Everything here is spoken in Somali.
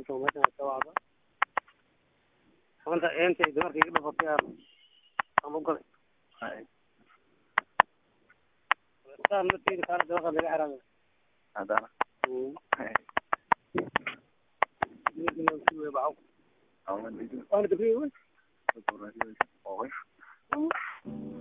inta meeshan ka wacda sabanta eentay dumarka iga dhafatay aan aan u galay saan marteeda kaana dabaqa laga xiraamay haddana waana dabriye wey oy